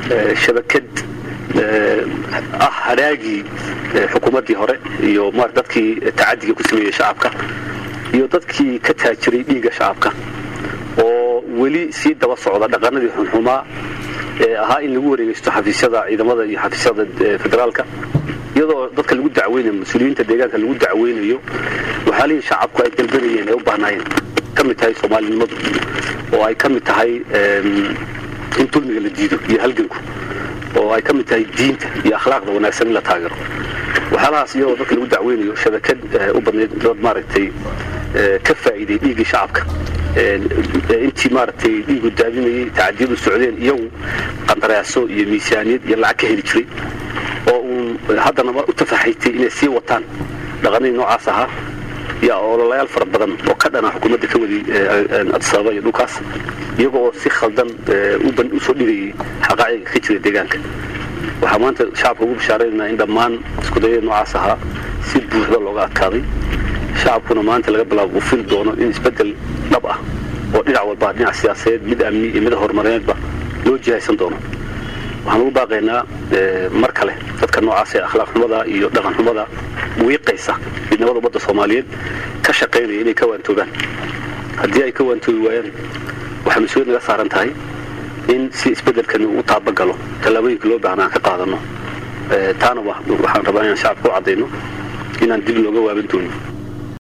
shabakad ah haraagii xukuumaddii hore iyo m dadkii tacadiga ku sameeyey shacabka iyo dadkii ka taajiray dhiigga shacabka oo weli sii daba socda dhaqanadii xunxumaa ee ahaa in lagu wareegeysto xafiisyada ciidamada iyo xafiisyada federaalka iyadoo dadka lagu dacweynayo mas-uuliyiinta deegaanka lagu dacweynayo waxyaalihii shacabku ay dalbanayeen ay u baahnaayeen ka mid tahay soomaalinimadu oo ay ka mid tahay in dulmiga la diido iyo halganku oo ay ka mid tahay diinta iyo akhlaaqda wanaagsan in la taageero waxyaalahaas iyadoo dadka lagu dacweynayo shabakad u badnayd dad maaragtay ka faa'iiday dhiiggii shacabka intii maaragtay dhiigu daadinayay tacadiyadu socdeen iyagu qandaraaso iyo miisaaniyad iyo lacag ka heli jiray oo uun haddana u tafaxaytay inay sii wataan dhaqanadii noocaas ahaa iyo ololayaal fara badan oo ka dhana xukuumadda ka wadi adisababa iyo dhulkaas iyaga oo si khaldan usoo dhigayay xaqaaciga ka jira deegaanka waxaa maanta shacabka ugu bashaaraynaa in dhammaan iskudayada noocaas ahaa si buuxda looga adkaaday shacabkuna maanta laga bilaabo uu fili doono in isbedel dhab ah oo dhinac walba dhinac siyaasadeed mid amni iyo mid horumarineedba loo jihaysan doono waxaan ugu baaqaynaa mar kale dadka noocaas ee akhlaaq xumada iyo dhaqan xumada wiiqaysa midnimada ummadda soomaaliyeed ka shaqaynaya inay ka waantoobaan haddii ay ka waantoobi waayaan waxaa mas-uuliyad naga saaran tahay in si isbedelkani uu taabagalo tallaabooyinka loo baahna aan ka qaadano taana waxaan rabaa inaan shacabka u caddayno inaan dib looga waaban doonin